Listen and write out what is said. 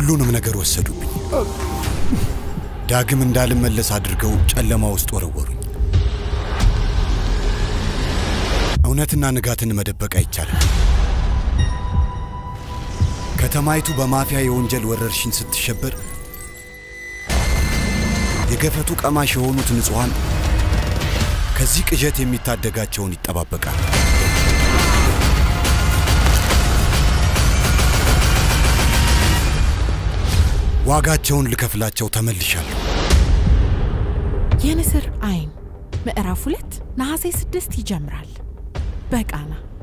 ሁሉንም ነገር ወሰዱብኝ። ዳግም እንዳልመለስ አድርገው ጨለማ ውስጥ ወረወሩኝ። እውነትና ንጋትን መደበቅ አይቻልም። ከተማይቱ በማፊያ የወንጀል ወረርሽኝ ስትሸበር የገፈቱ ቀማሽ የሆኑት ንጹሐን ከዚህ ቅዠት የሚታደጋቸውን ይጠባበቃል። ዋጋቸውን ልከፍላቸው ተመልሻለሁ። የንስር አይን ምዕራፍ ሁለት ነሐሴ ስድስት ይጀምራል በቃና